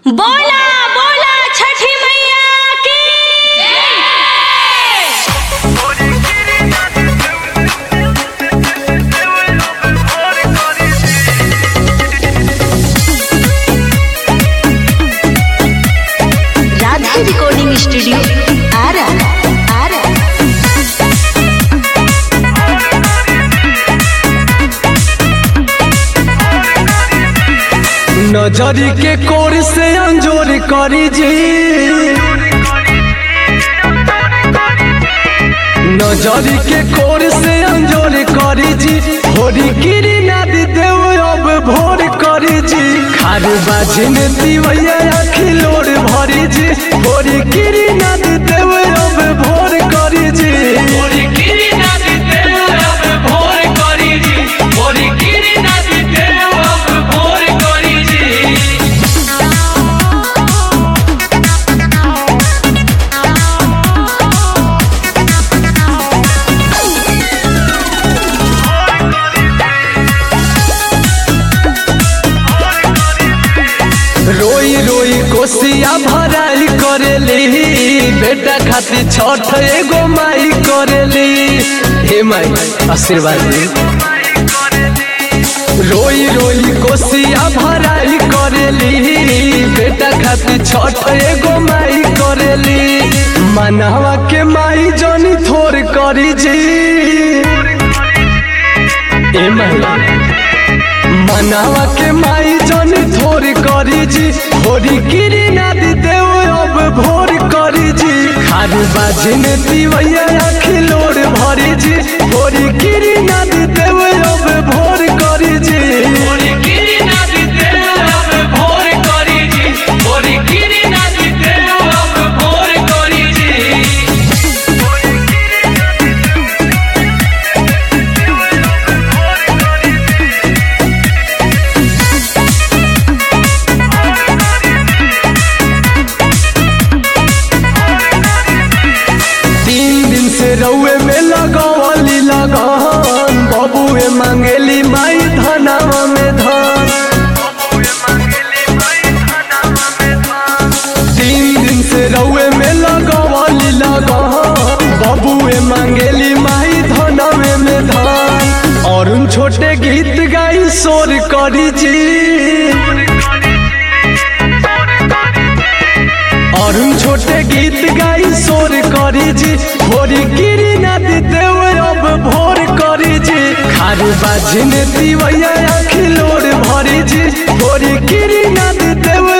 बोला बोला छठी मैया की राधे रिकॉर्डिंग स्टूडियो आरा आरा नजरी के कोर से अंजोर करी जी नजरी के कोर से अंजोर करी जी होरी गिरी नदी देव अब भोर करी जी खार बाजी में दिवैया आखी लोर भरी जी होरी गिरी नदी देव अब भोर करी जी होरी गिरी नदी देव अब भोर करी जी होरी गिरी नदी देव अब भोर करी जी रोई रोई कोसिया भराई करेली बेटा खातिर छठ एगो माई करेली हे माई आशीर्वाद दी रोई रोई कोसिया भराई करेली बेटा खातिर छठ एगो माई करेली मनवा के माई जनी थोर करी जी ए माई मनावा के माई जन थोर करी जी थोड़ी गिरी नदी देव अब भोर करी जी खारू बाजी में दिवैया आखी लोर भरी जी थोड़ी गिरी नदी देव अब भोर करी जी थोड़ी गिरी नदी देव अब भोर करी जी थोड़ी गिरी नदी देव अब भोर करी जी तीन दिन से रउए में लगवली लगन बबुए मांगेली माई धनावा में धन तीन दिन से रउए में लगवली लगन बबुए मांगेली माई धनावे में धन और उन छोटे गीत गाई शोर करी जी और उन छोटे गीत गाई शोर करी जी भोरी गिरी नदी देव अब भोर करी जी खारू बाजी ने दिवैया आखी लोर भरी जी भोरी गिरी नदी देव